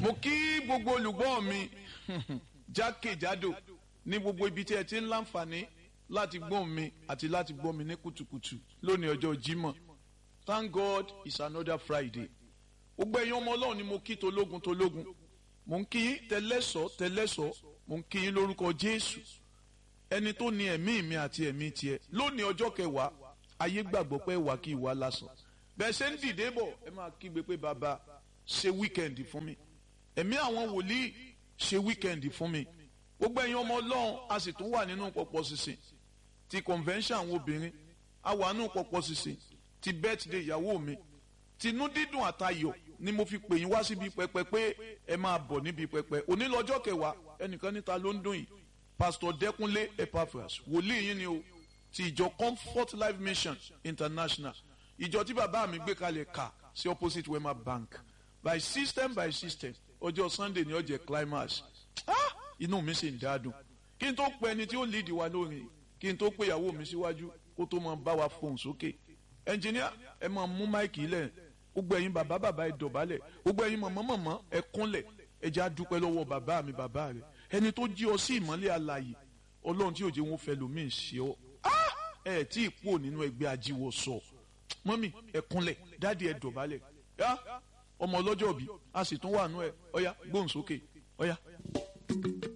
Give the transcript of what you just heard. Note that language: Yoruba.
mo kí gbogbo olùgbọ́ mi jákèjádò ní gbogbo ibi tí ẹ ti ń láǹfààní láti gbọ́ mi àti láti gbọ́ mi ní kùtùkùtù lónìí ọjọ́ Jímọ̀ thank God it's another Friday gbogbo ẹ̀yin ọmọ Ọlọ́run ni mo kí tológun tológun mo ń kí yín tẹlẹ́sọ̀ tẹlẹ́sọ̀ mo ń kí yín lórúkọ Jésù ẹni tó ní ẹ̀mí mi àti ẹ̀mí tiẹ̀ lónìí ọjọ́ kẹwàá ayé gbàgbọ́ pé wà kí ìwà lásán bẹ́ẹ̀ ṣe ń dìde bọ̀ ẹ máa kígbe pé bàbá ṣe wíkẹ́ndì fún mi ẹ̀mí àwọn wòlíì ṣe wíkẹ́ndì fún mi gbogbo ẹ̀yin ọmọ Ọlọ́run a sì tún wà nínú pọ̀pọ̀ sísìn ti convention àwọn obìnrin a wà nínú pọ̀pọ̀ sísìn ti birthday ìyàwó mi tinú dídùn àtayọ̀ ni mo fi pè yín wá síbi pẹpẹ pé ẹ máa bọ̀ níbi pẹpẹ òní lọ́jọ́ kẹwàá ẹnìkan níta ló ń dùn yìí pastor Dẹ́kúnlé Epaphras wòlíì yín ni o ti ìjọ Comfort Life Mission International ìjọ tí bàbá mi gbé kalẹ̀ kà sí opposite Wema Bank by system by system ọjọ́ Sunday ni ó jẹ́ climax ah inú mi sì ń dádùn kí n tó pe ẹni tí ó lead wa lórin kí n tó pe ìyàwó mi síwájú kó tó máa bá wa fohùn sókè ẹnjìníà ẹ máa mú máìkì lẹ̀ gbogbo ẹ̀yin bàbá bàbá ẹ dọ̀bálẹ̀ gbogbo ẹ̀yin mọ̀mọ́ mọ̀mọ́ ẹ kúnlẹ̀ ẹ jẹ́ àdúpẹ́ lọ́wọ́ bàbá mi bàbá rẹ̀ ẹni tó jí ọ sí ìmọ́lẹ̀ alààyè ọlọ́run tí òjò wọn fẹ́ lómi ṣe ọ ẹ tí ì pò nínú ẹgbẹ́ ajíwọ̀ sọ mọ́mì ẹ kúnlẹ̀ dáàdi ẹ dọ̀bálẹ̀ ọmọ ọlọ́jọ́ bí a sì tún wà nú ẹ ọ̀yá gbóhùn sókè ọ̀yá.